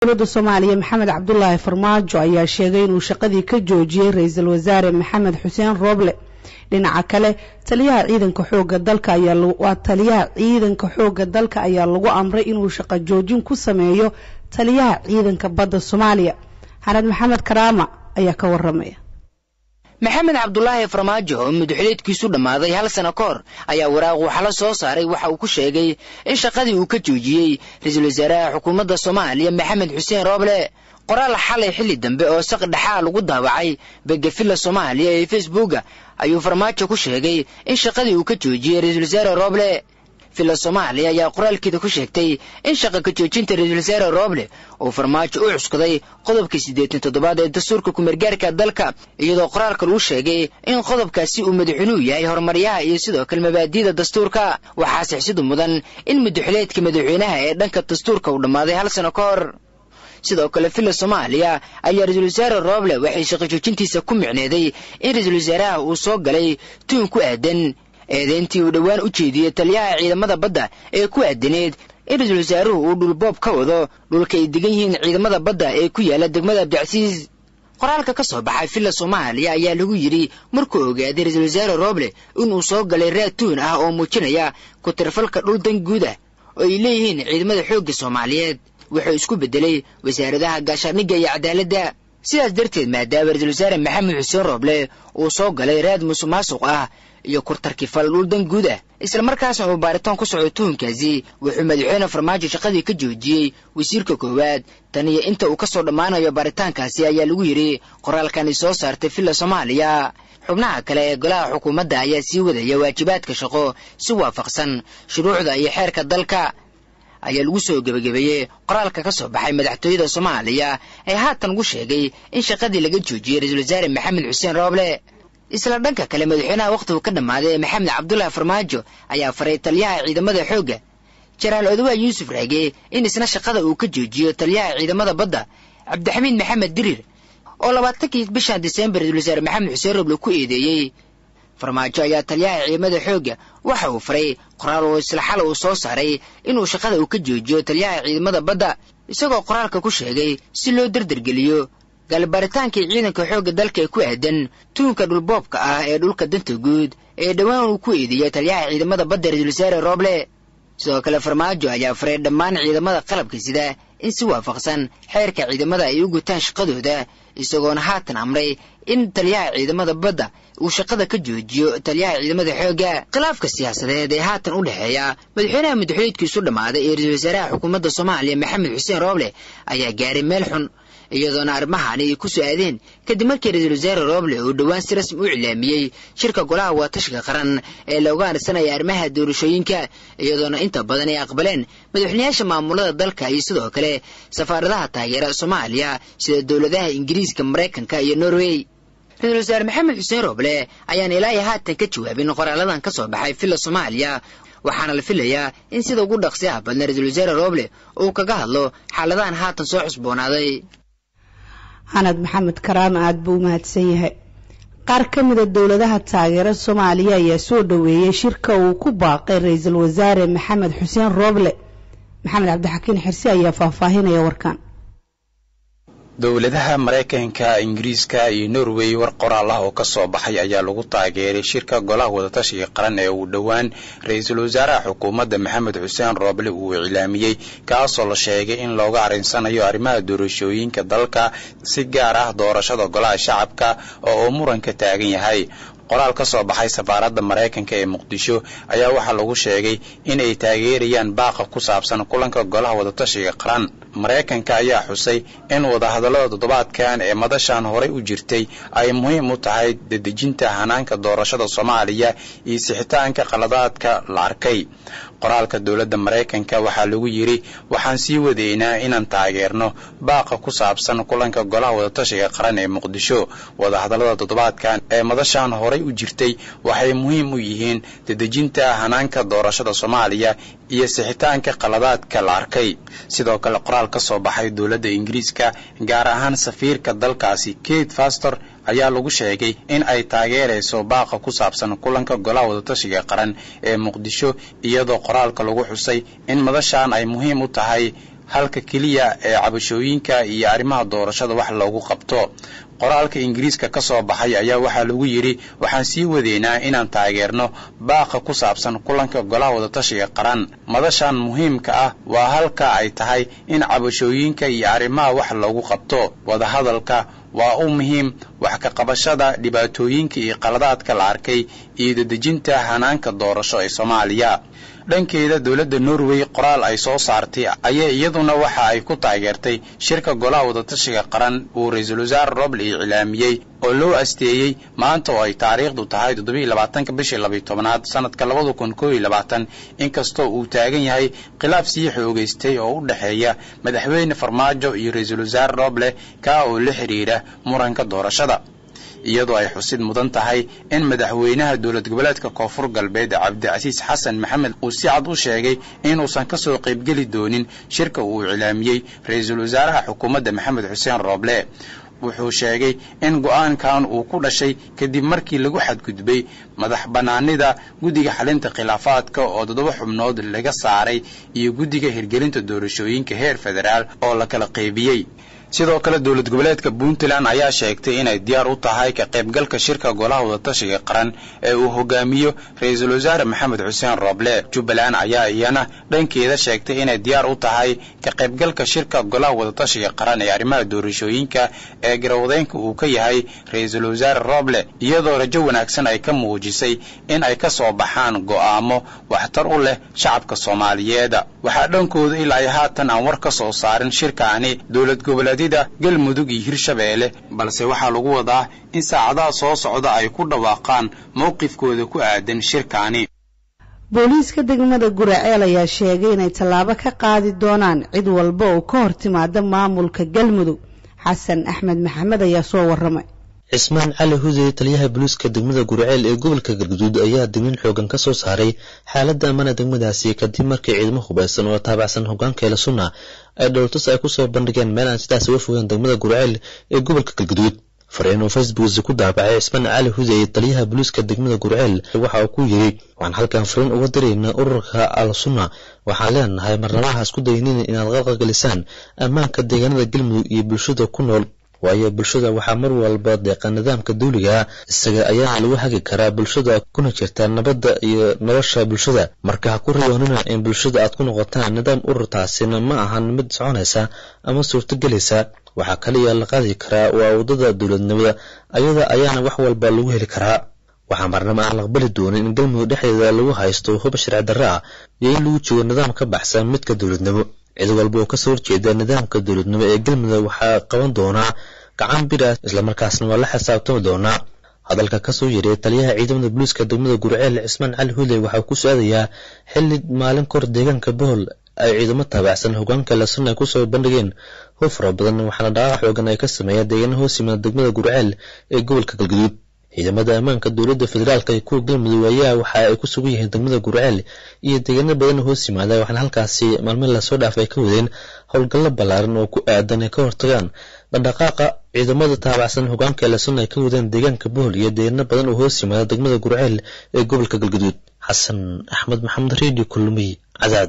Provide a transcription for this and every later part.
dowladda soomaaliya maxamed cabdulaahi farmaajo ayaa sheegay inuu shaqadii ka joojiyey ra-iisul wasaare maxamed xuseen rooble dhinaca kale taliyaha ciidanka xooga dalka ayaa taliyaha ciidanka xooga dalka ayaa lagu amray inuu shaqo joojin ku sameeyo taliyaha ciidanka badda soomaaliya xanad maxamed karaama ayaa ka waramaya maxamed cabdulaahi farmaajo oo madaxuleedkiisu dhammaaday hal sano ka hor ayaa waraaq waxala soo saaray waxa uu ku sheegay in shaqadii uu ka joojiyey ra-iisul wasaaraha xukuumadda soomaaliya maxamed xuseen rooble qoraal xalay xilli dambe oo saq dhexaa lagu daawacay begafilla soomaaliya ee facebooka ayuu farmaajo ku sheegay in shaqadii uu ka joojiyey ra-iisul wasaare rooble villa soomaaliya ayaa qoraalkeeda ku sheegtay in shaqa ka joojinta ra-iisul wasaare rooble uu farmaajo u cuskaday qodobka siddeetan toddobaad ee dastuurka kumeergaarka dalka iyadoo qoraalka lagu sheegay in qodobkaasi uu madaxweynuhu yahay horumaryaha iyo sidoo kale mabaadi'da dastuurka waxaa sixsidu mudan in madaxuleedka madaxweynaha ee dhanka dastuurka uu dhammaaday hal sano ka hor sidoo kale villa soomaaliya ayaa ra-iisul wasaare rooble waxay shaqo joojintiisa ku micneeday in ra-iisul wasaaraha uu soo galay tuun ku aadan eedeyntii uu dhowaan u jeediyey taliyaha ciidamada badda ee ku aadaneed in ra-iisul wasaaruhu uu dhulboob ka wado dhulka ay degan yihiin ciidamada badda ee ku yaala degmada abdicasiis qoraalka ka soo baxay villa soomaaliya ayaa lagu yidhi markuu ogaaday ra-iisul wasaare rooble inuu soo galay raad tuun ah oo muujinaya ku-tirfalka dhul dan guud ah oo ay leeyihiin ciidamada xoogga soomaaliyeed wuxuu isku beddelay wasaaradaha gaashaandhigga iyo cadaaladda sidaas darteed maadaama ra-iisul wasaare maxamed xuseen rooble uu soo galay raad musuq maasuq ah iyo kurtarkifal dhul dan guud ah islamarkaasna uu baaritaan ku soco tuhunkaasi wuxuu madaxweyne farmaajo shaqadii ka joojiyey wasiirka koowaad tan iyo inta uu ka soo dhammaanayo baaritaankaasi ayaa lagu yidhi qoraalkani soo saartay villa soomaaliya xubnaha kale ee golaha xukuumadda ayaa sii wadaya waajibaadka shaqo si waafaqsan shuruucda iyo xeerka dalka ayaa lagu soo gebagabeeyey qoraalka ka soo baxay madaxtooyada soomaaliya ee haatan ugu sheegay in shaqadii laga joojiyey ra-iisul wasaare maxamed xuseen rooble isla dhanka kale madaxweynaha wakhtigu ka dhammaaday maxamed cabdulaahi farmaajo ayaa faray taliyaha ciidamada xoogga jaraal odawaa yuusuf raage in isna shaqada uu ka joojiyo taliyaha ciidamada badda cabdixamiid maxamed dirir oo labaatankii bishan disembar ra-iisul wasaare maxamed xuseen rooble ku eedeeyey farmaajo ayaa taliyaha ciidamada xoogga waxa uu faray qoraal oo isla xal uu soo saaray inuu shaqada uu ka joojiyo taliyaha ciidamada badda isagoo qoraalka ku sheegay si loo dardargeliyo galbaritaankii ciidanka xoogga dalka ee ku aadan tuunka dhulboobka ah ee dhulka danta guud ee dhowaan uu ku eedeeyey taliyaha ciidamada badda ra-iisul wasaare rooble sidoo kale farmaajo ayaa faray dhammaan ciidamada qalabka sida in si waafaqsan xeerka ciidamada ay u gutaan shaqadooda isagoona haatan amray in taliyaha ciidamada badda uu shaqada ka joojiyo taliyaha ciidamada xoogga khilaafka siyaasadeed ee haatan u dhexeeya madaxweynaha madaxweydkiisu dhammaaday ee ra-iisul wasaaraha xukuumadda soomaaliya maxamed xuseen rooble ayaa gaaray meel xun iyadoona arrimahan ay ku su-aadeen kadib markii ra-iisul wasaare rooble uu dhowaan si rasmi u iclaamiyey shirka golaha waatashiga qaran ee looga harsanaya arrimaha doorashooyinka iyadoona inta badan ay aqbaleen madaxweynayaasha maamulada dalka iyo sidoo kale safaaradaha taageera soomaaliya sida dowladaha ingiriiska maraykanka iyo norway ra-iisul wasaare maxamed xuseen rooble ayaan ilaa iyo haatan ka jawaabin qoraaladan ka soo baxay villa soomaaliya waxaana la filayaa in sida ugu dhaqsi ah badna ra-iisul wasaare rooble uu kaga hadlo xaaladahan haatan soo cusboonaaday xanad maxamed karaama aada buu u mahadsan yahay qaar ka mida dowladaha taageera soomaaliya ayaa soo dhoweeyey shirka uu ku baaqay ra-iisul wasaare maxamed xuseen rooble maxamed cabdixakiin xirsi ayaa faahfaahinaya warkan dowladaha maraykanka ingiriiska iyo norway war qoraal ah oo ka soo baxay ayaa lagu taageeray shirka golaha wadatashiga qaran ee uu dhowaan ra-iisul wasaaraha xukuumadda maxamed xuseen rooble uu iclaamiyey kaasoo la sheegay in looga arrinsanayo arrimaha doorashooyinka dalka si gaar ah doorashada golaha shacabka oo uu muranka taagan yahay qoraal ka soo baxay safaaradda maraykanka ee muqdisho ayaa waxaa lagu sheegay in ay taageerayaan baaqa ku saabsan kulanka golaha wadatashiga qaran maraykanka ayaa xusay in wadahadallada toddobaadkan ee madashan horey u jirtay ay muhiim u tahay dedejinta hanaanka doorashada soomaaliya iyo sixitaanka qaladaadka la arkay qoraalka dowladda maraykanka waxaa lagu yidhi waxaan sii wadaynaa inaan taageerno baaqa ku saabsan kulanka golaha wadatashiga qaran ee muqdisho wadahadallada toddobaadkan ee madashan horey u jirtay waxay muhiim u yihiin dedejinta hanaanka doorashada soomaaliya iyo sixitaanka qaladaadka la arkay sidoo kale qoraal ka soo baxay dowladda ingiriiska gaar ahaan safiirka dalkaasi kate fastor ayaa lagu sheegay in ay taageerayso baaqa ku saabsan kulanka golaha wadatashiga qaran ee muqdisho iyadoo qoraalka lagu xusay in madashan ay muhiim u tahay halka keliya ee cabashooyinka iyo arrimaha doorashada wax loogu qabto qoraalka ingiriiska ka soo baxay ayaa waxaa lagu yidhi waxaan sii wadeynaa inaan taageerno baaqa ku saabsan kulanka golaha wadatashiga qaran madashan muhiimka ah waa halka ay tahay in cabashooyinka iyo arrimaha wax loogu qabto wadahadalka waa u muhiim wax ka qabashada dhibaatooyinka iyo qaladaadka la arkay iyo dedejinta hanaanka doorasho ee soomaaliya dhankeeda dowladda norway qoraal ay soo saartay ayaa iyaduna waxa ay ku taageertay shirka golaha wadatashiga qaran uu ra-iisul wasaare roble iclaamiyey oo loo asteeyey maanta oo ay taariikhdu tahay toddobiiy labaatanka bishii labiy tobnaad sanadka labada kun koob iyo labaatan inkastoo uu taagan yahay khilaaf sii xoogaystay oo u dhexeeya madaxweyne farmaajo iyo ra-iisul wasaare roble kaa oo la xidhiidha muranka doorashada iyadoo ay xusid mudan tahay in madaxweynaha dowlad goboleedka koonfur galbeed cabdicasiis xasan maxamed uu si cad u sheegay inuusan ka soo qaybgeli doonin shirka uu iclaamiyey ra-iisul wasaaraha xukuumadda maxamed xuseen rooble wuxuu sheegay in go'aankan uu ku dhashay kadib markii lagu xadgudbay madax bannaanida guddiga xalinta khilaafaadka oo toddoba xubnood laga saaray iyo guddiga hirgelinta doorashooyinka heer federaal oo la kala qaybiyey sidoo kale dowlad goboleedka puntland ayaa sheegtay inay diyaar u tahay ka qaybgalka shirka golaha wadatashiga qaran ee uu hogaamiyo ra-iisul wasaare maxamed xuseen rooble jubbaland ayaa iyana dhankeeda sheegtay inay diyaar u tahay ka qaybgalka shirka golaha wadatashiga qaran ee arrimaha doorashooyinka ee garawdeynka uu ka yahay ra-iisul wasaare rooble iyadoo rajo wanaagsan ay ka muujisay in ay ka soo baxaan go'aamo waxtar u leh shacabka soomaaliyeed waxaa dhankooda ilaa ay haatan aan war ka soo saarin shirkaani dowlad goboleed galmudug iyo hirshabeelle balse waxaa lagu wadaa in saacadaha soo socda ay ku dhawaaqaan mowqifkooda ku aadan shirkaani booliiska degmada guraceel ayaa sheegay inay tallaabo ka qaadi doonaan cid walba oo ka hor timaada maamulka galmudug xasan axmed maxamed ayaa soo warramay cismaan cali hudey taliyaha booliiska degmada guraceel ee gobolka galguduud ayaa dignin xoogan ka soo saaray xaaladda amana degmadaasi kadib markii ciidamo hubaysan oo taabacsan hogaankeela sunna ay dhowrtus ay kusoo bandhigeen meel aan sidaas uga fogeen degmada guraceel ee gobolka galguduud fariin uu facebooksi ku daabacay cismaan cali hudey taliyaha booliiska degmada gurceel waxa uu ku yidhi waxaan halkan fariin uga diraynaa ururka al sunna waxaan leenahay marnamaha isku daynina inaad qalqalgelisaan ammaanka deegaanada galmudug iyo bulshada ku nool waayo bulshada waxaa mar walba deeqa nidaamka dawliga isaga ayaana lagu hagi karaa bulshada kuna jirta nabadda iyo nolosha bulshada marka ha ku riyoonina in bulshada aad ku noqotaan nidaam ururtaasina ma ahan mid soconaysa ama suurtogelaysa waxaa kaliya la qaadi karaa waa waddada dowladnimada ayada ayaana wax walba lagu heli karaa waxaa marnaba aan laqbali doonin in galmudug dhexdeeda lagu haysto hub sharci darre ah iyo in lagu joogo nidaam ka baxsan midka dowladnimo cid walba oo kasoo horjeeda nidaamka dowladnimo ee galmudug waxaa qaban doonaa gacan bira islamarkaasna waa la xisaabtami doonaa hadalka kasoo yaray taliyaha ciidamada booliiska degmada gurceel cismaan cali hudey waxaa ku su-aadayaa xilli maalin kor deegaanka bohol ay ciidamo taabacsan hogaanka lasun ay kusoo bandhigeen hub fara badan waxaana dhaqaaq xoogan ay ka sameeyeen deegaana hoos yimaada degmada gurceel ee gobolka galgaduud ciidamada ammaanka dowladda federaalk ee kuwa galmudug ayaa waxa ay ku sugan yihiin degmada gurceel iyo deegaano badan hoos yimaada waxaana halkaasi maalmin lasoo dhaaf ay ka wadeen howlgallo ballaaran oo ku aadan ay ka hortagaan dhaqdhaqaaqa ciidamada taabacsan hogaanka lasun ay ka wadeen deegaanka bohol iyo deegaano badan oo hoos yimaada degmada gurceel ee gobolka galgaduud xasan axmed maxamed redio kulmiy cadaad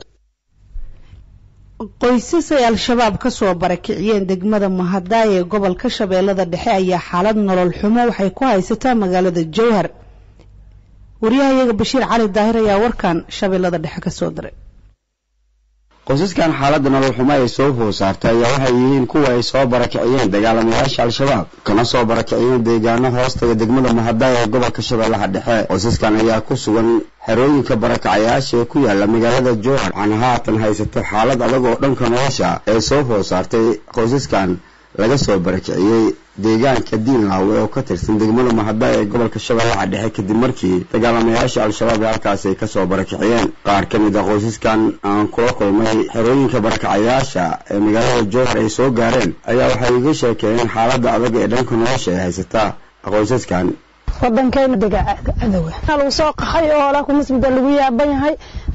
qoysas ay al-shabaab ka soo barakiciyeen degmada mahadaay ee gobolka shabeellada dhexe ayaa xaalad nolol xumo waxay ku haysataa magaalada jowhar wariyahayaga bashiir cali daahir ayaa warkan shabeellada dhexe ka soo diray qoysaskan xaaladda nolol xumo ay soo hoos saartay ayaa waxay yihiin kuwa ay soo barakiciyeen dagaalamayaasha al-shabaab kana soo barakiciyeen deegaano hoostaga degmada mahadaay ee gobolka shabeellaha dhexe qoysaskan ayaa ku sugan xerooyinka barakacayaasha ee ku yaala magaalada jowhar waxaana haatan haysato xaalad adag oo dhanka nolosha ee soo hoos saartay qoysaskan laga soo barakiciyey deegaanka diinlaawe oo ka tirsan degmada mahadaay ee gobolka shabeellaha dhexe kadib markii dagaalamayaasha al-shabaab ee halkaasi ay kasoo barakiciyeen qaar ka mid a qoysaskan aan kula kulmay xerooyinka barakacayaasha ee magaalada jowhar ay soo gaareen ayaa waxay iga sheekeeyeen xaaladda adag ee dhanka nolosha ee haysataa qoysaskan wadankeena dega cadowa lagu soo qaxay oo la kumasbida lagu yaaban yahay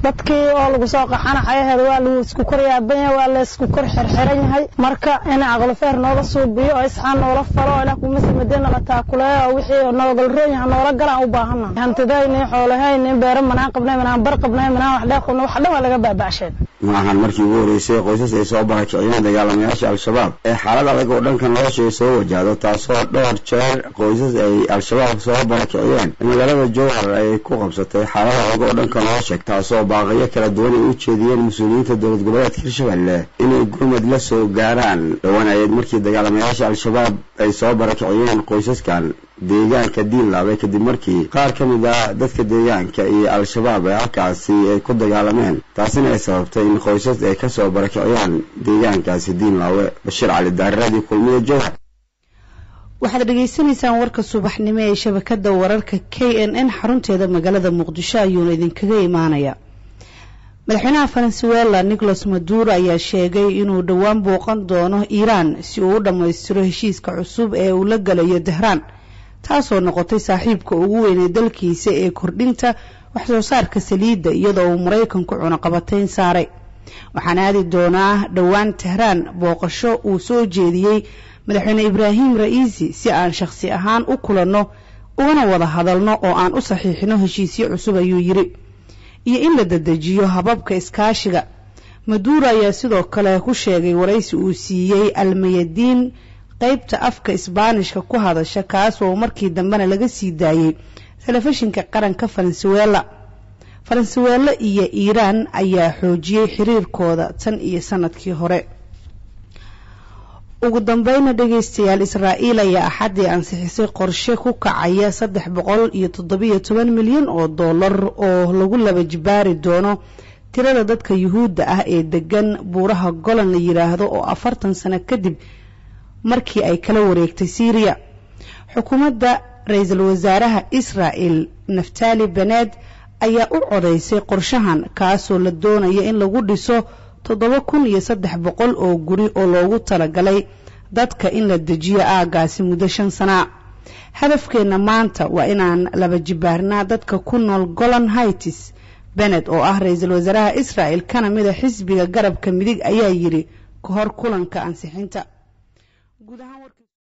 dadkii oo lagu soo qaxana xayaheeda waa lagu isku kor yaaban yahay waa la isku kor xirxiran yahay marka in aqlofeer noola suubiyo oo isxaan noola falo oo ilaah kuma simadeen nala taakuleeyo oo wixii noogal roon yahay noola galaan u baahana hantidayni xoolahayni beero manaan qabnay manaan bar qabnay manaan wax dheeq qabnay wax dhan waa laga baaba'sheen ma ahan markii ugu horeysay qoysas ay soo barakiciyeen dagaalamayaasha al-shabaab ee xaalad adag oo dhanka nolosha ay soo wajahdo taasoo dhowr jeer qoysas ay al-shabaab soo barakiciyeen magaalada jowhar ay ku qabsatay xaalad adag oo dhanka nolosha taasoo baaqayo kala duwan ay u jeediyeen mas-uuliyiinta dowlad goboleedka hirshabelle inay gurmad la soo gaaraan dhowanayeed markii dagaalamayaasha al-shabaab ay soo barakiciyeen qoysaskan deegaanka diinlaabay kadib markii qaar ka mid ah dadka deegaanka iyo al-shabaab ee halkaasi ay ku dagaalameen taasina ay sababtay in qoysas ay kasoo barakiciyaan deegaankaasi diinlaawe bashiir cali daaradii kulmiya jowhar waxaad dhegaysanaysaan warka subaxnimo ee shabakada wararka k n n xarunteeda magaalada muqdisho ayuuna idinkaga imaanaya madaxweynaha venezuela nicolas maduro ayaa sheegay inuu dhowaan booqan doono iiraan si uu u dhammaystiro heshiiska cusub ee uu la galayo tehraan taasoo noqotay saaxiibka ugu weyn ee dalkiisa ee kordhinta waxsoo saarka saliidda iyadoo uu maraykanku cunaqabatayn saaray waxaan aadi doonaa dhowaan tehraan booqasho uu soo jeediyey madaxweyne ibraahim ra'iisi si aan shakhsi ahaan u kulanno ugana wada hadalno oo aan u saxiixino heshiisyo cusub ayuu yidhi iyo in la dedejiyo hababka iskaashiga maduuro ayaa sidoo kale ku sheegay waraysi uu siiyey almayadiin qaybta afka isbaanishka ku hadasha kaasoo markii dambena laga sii daayey telefishinka qaranka venezuela venezuela iyo iiraan ayaa xoojiyey xiriirkooda tan iyo sanadkii hore ugu dambeyna dhagaystayaal israa'iil ayaa axaddii ansixisay qorshe ku kacaya saddex boqol iyo toddobiyo toban milyan oo dollar oo lagu laba jibaari doono tirada dadka yuhuudda ah ee degan buuraha golan la yidhaahdo oo afartan sano kadib markii ay kala wareegtay syriya xukuumadda ra-iisul wasaaraha israa'el naftali bened ayaa u codaysay qorshahan kaasoo la doonaya in lagu dhiso toddoba kun iyo saddex boqol oo guri oo loogu talagalay dadka in la dejiyo aagaasi muddo shan sanaa hadafkeenna maanta waa inaan laba jibaarnaa dadka ku nool golan haitis bened oo ah ra-iisul wasaaraha israa'el kana mida xisbiga garabka midig ayaa yidhi ka hor kulanka ansixinta